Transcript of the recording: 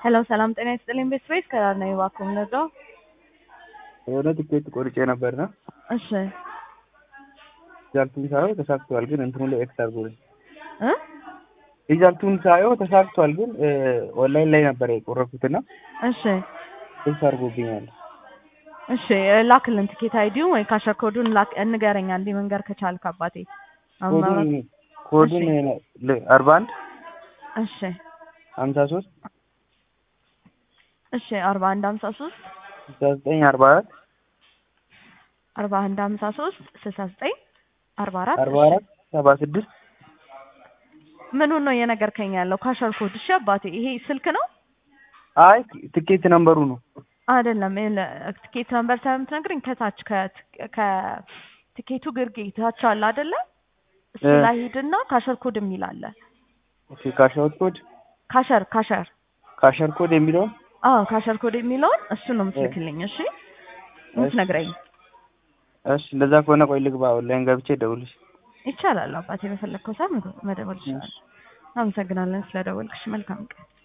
ሄሎ ሰላም ጤና ይስጥልኝ። ቤት ስፔስ ከዳር ነው እባክዎ የምንወደው። የሆነ ትኬት ቆርጬ ነበርና እሺ ሪዛልቱን ሳየው ተሳክቷል፣ ግን እንትኑ ላይ ኤክስ አድርጎልኝ እ ሪዛልቱን ሳየው ተሳክቷል፣ ግን ኦንላይን ላይ ነበር የቆረኩትና እሺ ኤክስ አድርጎብኛል። እሺ ላክልን ትኬት አይዲውን ወይ ካሸር ኮዱን ላክ እንገረኛ እንዲህ መንገር ከቻልክ አባቴ። አሁን ኮዱን ማውራት- ኮዱን አርባ አንድ እሺ ሀምሳ ሶስት እሺ አርባ አንድ ሀምሳ ሶስት ስልሳ ዘጠኝ አርባ አራት አርባ አንድ ሀምሳ ሶስት ስልሳ ዘጠኝ አርባ አራት አርባ አራት ሰባ ስድስት ምኑን ነው እየነገርከኝ ያለው? ካሸር ኮድ እሺ አባቴ ይሄ ስልክ ነው አይ ትኬት ነምበሩ ነው። አይደለም ይኸውልህ፣ ትኬት ነምበር ሳይሆን የምትነግረኝ ከታች ከት- ከትኬቱ ግርጌ ታች አለ አይደለ? እሱ እ። ላይ ሂድና ካሸር ኮድ የሚል አለ። ኦኬ ካሻውት ኮድ ካሸር ካሸር ካሸር ኮድ የሚለውን አዎ ካሸር ኮድ የሚለውን እሱ ነው የምትልክልኝ። እሺ የምትነግረኝ እሺ፣ እንደዛ ከሆነ ቆይ ልግባ፣ ኦንላይን ገብቼ ደውልሽ። ይቻላል አባቴ፣ በፈለግከው ሰዓት መደወል ይችላል። አመሰግናለን ስለደወልክሽ። መልካም ቀን